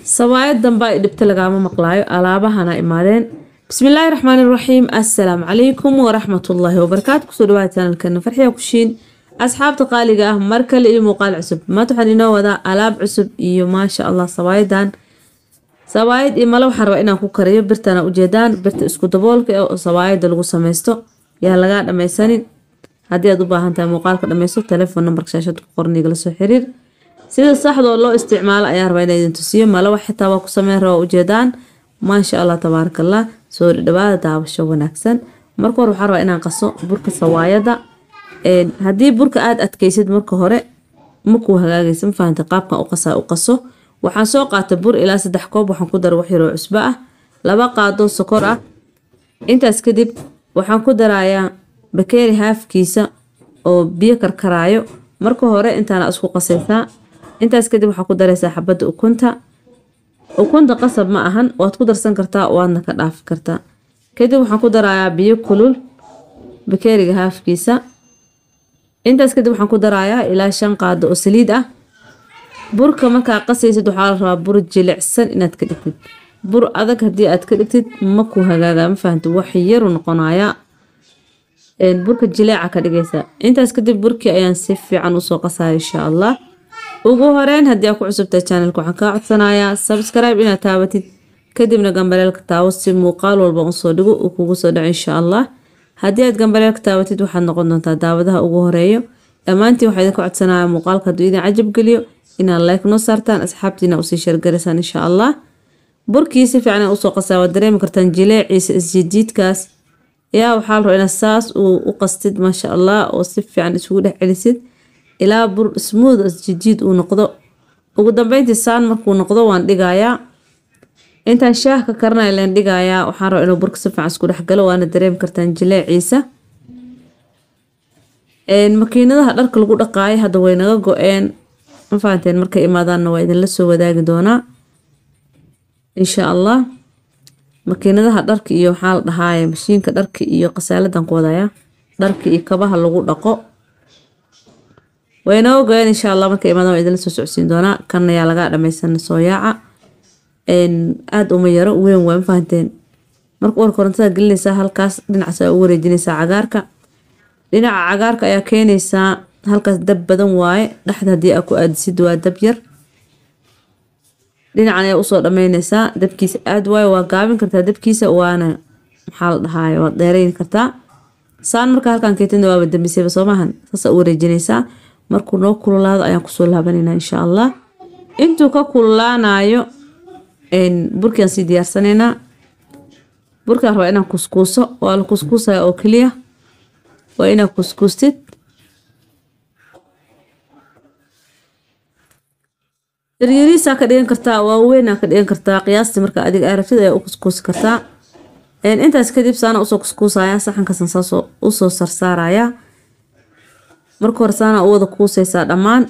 sawaayad damba ay dhibta lagaama maqlaayo alaabahana imaadeen bismillaahi raxmaani raxiim assalaamu calaykum waraxmatullaahi wabarakaatu kusoo dhawaada chanalkeena farxiya kushiin asxaabta qaaliga ah mar kale iyo muuqaal cusub maanta waxaan inoo wadaa alaab cusub iyo maasha allah sawaayadan sawaayad iyo male waxaan rabaa inaan ku kariyo birtana ujeedaan birta isku daboolka oo sawaayada lagu sameysto yaa lagaa dhameysanin haddii aad u baahan tahay muuqaalka dhameysto telefoon nambarka shaashada ku qoran igala soo xiriir sida saxda oo loo isticmaalo ayaa rabaa inaa idin tusiyo malawa xitaa waa ku sameyn rabaa ujeedaan maasha allah tabaarakallah soo dhawaada daawasho wanaagsan marka hore waxaa rabaa inaan qaso burka sawaayada haddii burka aada adkeysid marka hore makuu hagaagaysa ma fahanta qaabkan u qasaa u qaso waxaan soo qaatay bur ilaa saddex koob waxaan ku dara wax yaroo cusbo ah laba qaado sokor ah intaas kadib waxaan ku darayaa bakeeri haafkiisa oo biyo karkaraayo marka hore intaana isku qasaysaa intaas kadib waxaa ku daraysaa xabadda ukunta ukunta qasab ma ahan waad ku darsan kartaa waadna ka dhaafi kartaa kadib waxaan ku darayaa biyo kulul bakeeriga haafkiisa intaas kadib waxaan ku darayaa ilaa shan qaado oo saliid ah burka markaa qasaysid waxaa la rabaa bur jilicsan inaad ka dhigtid bur adag haddii aad ka dhigtid maku hagaaga ma fahamta wax yaru noqonayaa burka jileeca ka dhigaysaa intaas kadib burkii ayaan si fiican usoo qasaya insha allah ugu horeyn haddii aad ku cusubtahay channelka waxaan kaa codsanayaa subscribe inaad taabatid kadibna gambaleelka taawo si muuqaal walba usoo dhigo uu kugu soo dhaco insha allah haddii aad gambaleelka taabatid waxaad noqon doontaa daawadaha ugu horeeyo dhammaantiin waxaa idinka codsanaya muuqaalka hadduu idin cajab geliyo inaad like noo saartaan asxaabtiina usii sheergaraysaan insha allah burkii si fiican usoo qasaa waad dareemi kartaan jileeciisa isjijiidkaas yaa waxaa la rabaa inaad saas uu u qastid maasha allah oo si fiican isugu dhex celisid ilaa bur smooth isjijiid uu noqdo ugu dambeyntii saan markuu noqdo waan dhigayaa intaan shaah ka karanaya leen dhigayaa waxaan rabaa inuu burka si fiican isku dhex galo waana dareemi kartaan jileeciisa makiinadaha dharka lagu dhaqaayo hadda way naga go-een ma fahanteen markay imaadaanna waa idinla soo wadaagi doonaa insha allah makiinadaha dharka iyo waxaa la dhahaaye mashiinka dharka iyo qasaaladan ku wadaya dharka iyo kabaha lagu dhaqo waynaga go-een insha allah markay imaadaan waa idinla soo socodsiin doonaa kan ayaa lagaa dhameysan soo yaaca aada uma yaro weyn waa ma fahanteen marka war korontada gelinaysaa halkaas dhinacaas aa u wareejinaysaa cagaarka dhinaca cagaarka ayaa keenaysaa halkaas dab badan waaye dhexda haddii aa ku aadisid waa dab yar dhinacan ayaa usoo dhameynaysaa dabkiisa aada waaye waa gaabin kartaa dabkiisa waana maxaa la dhahaay waad dheereyn kartaa saan marka halkan keetina waaba dambisayba soomahan saasa u wareejinaysaa markuu noo kululaado ayaan kusoo laabanayna insha allah intuu ka kululaanayo burkiaan sii diyaarsanaynaa burkaan rabaa inaan kuskuuso waa la kuskuusaya oo keliya waa inaad kuskuustid yaryariisaa ka dhigan kartaa waaweynaa ka dhigan kartaa qiyaastii marka adiga arabtid ayaa u kuskuusi kartaa intaas kadib saana usoo kuskuusaya saxankasan saasoo usoo sarsaaraya marka hore saana u wada kuusaysaa dhammaan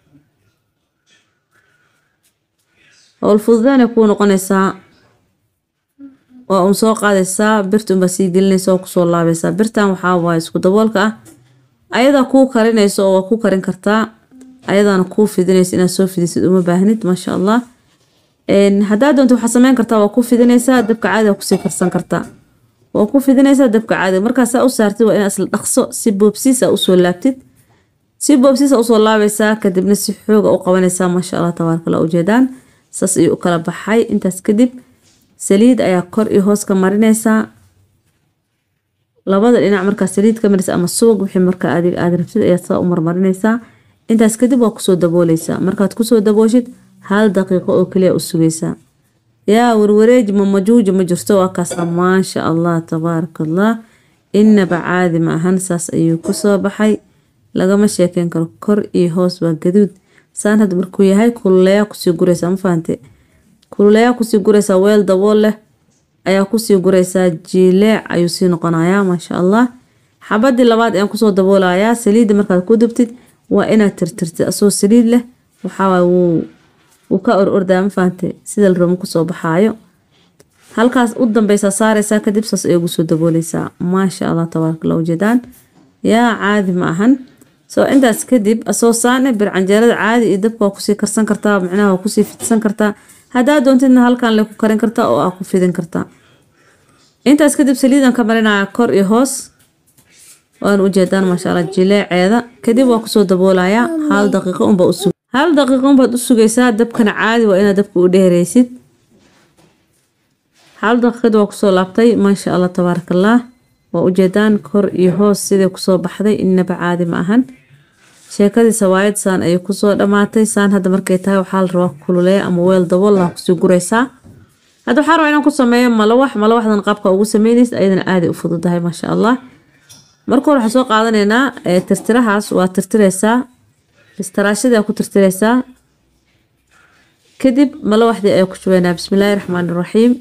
howl fududaanay kuu noqonaysaa waa uun soo qaadaysaa birta unbaa sii gelinaysa oo kusoo laabaysaa birtan waxaa waaye isku daboolka ah ayadaa kuu karinayso oo waa ku karin kartaa ayadaana kuu fidinaysa inaad soo fidisid uma baahnid maasha allah haddaa doonto waxaa sameyn kartaa waa ku fidinaysaa dabka caadiga kusii karsan kartaa waa ku fidinaysaa dabka caadiga markaasaa u saartid waa inaad isla dhaqso si boobsiisa usoo laabtid si boobsiisa usoo laabaysaa kadibna si xooga u qabanaysaa maasha allah tabaarkala ujeedaan saas ayuu u kala baxay intaas kadib saliid ayaa kor iyo hoos ka marinaysaa labada dhinac markaa saliid ka marisa ama subag wixii markaa adiga aada rabtid ayaad saa u marmarinaysaa intaas kadib waa kusoo dabooleysaa markaad kusoo dabooshid hal daqiiqo oo kaliya u sugaysaa yaa warwareeji ma majuuji ma jirto waa kaasa maasha allah tabaaraka allah inaba caadi ma ahan saas ayuu kusoo baxay lagama sheekeyn karo kor iyo hoos waa gaduud saan had markuu yahay kululeyaa kusii guraysaa ma fahante kululeyaa kusii guraysaa weel dabool leh ayaa kusii guraysaa jiileec ayuu sii noqonayaa maasha allah xabadii labaad ayaan kusoo daboolayaa saliidda markaad ku dubtid waa inaad tirtirtid asoo saliid leh waxaawaay wuu wuu ka or ordaa ma fahante sida la rabo kusoo baxaayo halkaas u dambeysaa saaraysaa kadib saas ay ugu soo dabooleysaa maasha allah tabaaraka allah ujeedaan yaa caadi ma ahan soo intaas kadib asoo saane bir canjeerada caadi iyo dabka waa kusii karsan kartaa micnaha waa kusii fidsan kartaa haddaad doontidna halkan le ku karin kartaa oo aa ku fidin kartaa intaas kadib saliidan ka marinaya kor iyo hoos waan ujeedaan maasha allah jileeceeda kadib waa kusoo daboolayaa hal daqiiqo unba u sug hal daqiiqo unbaad u sugaysaa dabkana caadi waa inaad dabka u dheereysid hal daqiiqad waa kusoo laabtay maasha allah tabaarakallah waa ujeedaan kor iyo hoos sidai kusoo baxday inaba caadi ma ahan sheekadii sawaayad saan ayay kusoo dhammaatay saan hadda markay tahay waxaa la rabaa kululeeya ama weel dabool laha kusii guraysaa hadda waxaa rabaa inaan ku sameeyo malawax malawaxdan qaabka ugu sameynaysa ayadana aaday u fududahay maasha allah marka hore waxaan soo qaadanaynaa tirtirahaas waa tirtireysaa istaraashadii ku tirtireysaa kadib malawaxdii ayaa ku shubeynaa bismillaahi raxmaani raxiim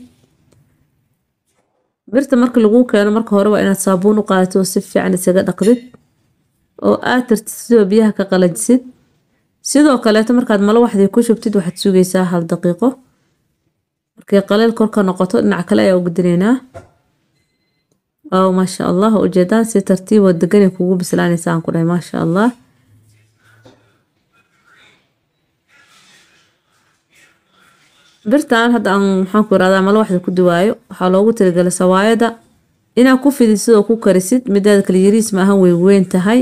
birta marka lagu keeno marka hore waa inaad saabuun u qaadato oo si fiican isaga dhaqdid oo aad tirtid sidoo biyaha ka qalajisid sidoo kaleeto markaad malawaxdii ku shubtid waxaad sugaysaa hal daqiiqo markay qaleel korka noqoto dhinac kale ayaa u gudinaynaa waaw maasha allah ujeedaan si tartiib oo deganay kugu bislaanaysa aan ku dhahay maasha allah birtan hadda aan maxaan ku irahdaa malawaxda ku duwaayo waxaa loogu talagalay sawaayada inaad ku fidisid oo ku karisid midaada kale yariis ma ahan way weyn tahay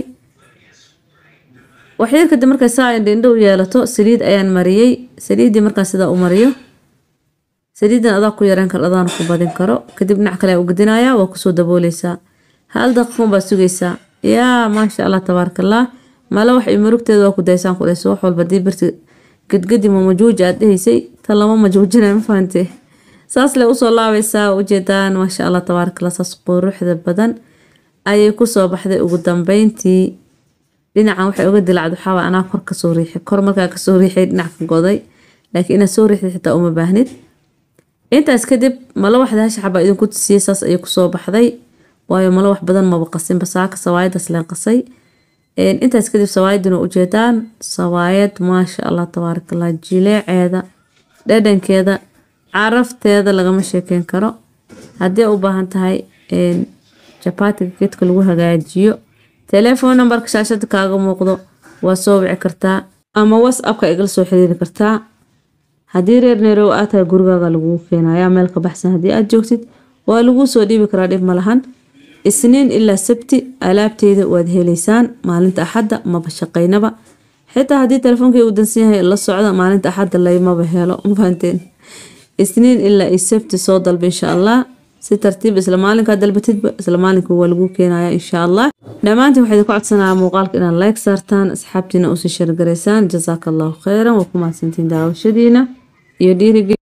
waxyar kadib markay saa indhindho u yeelato saliid ayaan mariyey saliiddii markaan sidaa u mariyo saliidan adaa ku yareen karo adaana ku badin karo kadib dhinac kale u gedinayaa waa kusoo dabooleysaa hal daqiiqon baa sugaysaa yaa maasha allah tabaarakallah mala wax murugteeda waa ku daysaan ku dhayso wax walba dii birti gedgedi ma majuuji aad dhehaysay tan lama majuujinay ma fahante saas le usoo laabaysaa ujeedaan maasha allah tabaarakallah saas quruxda badan ayay kusoo baxday ugu dambeyntii dhinacan waxay uga dilacd waxaaba anaa kor kasoo riixay kor markaa kasoo riixay dhinac ka goday laakiin inaad soo riixdid xitaa uma baahnid intaas kadib malawaxda hasha xabaa idinku tusiyey saas ayay kusoo baxday waayo malawax badan maba qasinba saaka sawaayadaas leen qasay intaas kadib sawaayadina ujeedaan sawaayad maasha allah tabaarakallah jileeceeda dhadhankeeda carafteeda lagama sheekeyn karo haddii u baahan tahay jabaatiga geedka lagu hagaajiyo telefoon nambarka shaashada kaaga muuqdo waa soo wici kartaa ama whatsappka igala soo xiriiri kartaa haddii reer neerow aad tahay gurigaaga laguu keenayaa meel ka baxsan haddii aad joogtid waa laguu soo dhiibi karaa dhib ma lahan isniin ilaa sabti alaabteyda waad heleysaan maalinta axadda maba shaqaynaba xitaa haddii telefoonkai uu dansan yahay la socda maalinta axadda laymaba helo mafahanteen isniin ilaa iyo sabti soo dalba insha allah si tartiib isla maalinkaa dalbatidba isla maalinka waa lagu keenaya insha allah dhammaantiin waxaa idinku codsanaya muuqaalka inaad like saartaan asxaabtiina usii shargaraysaan jasaaka allahu kheyran waa ku mahadsantiin daawashadiina iyo dhiirigeli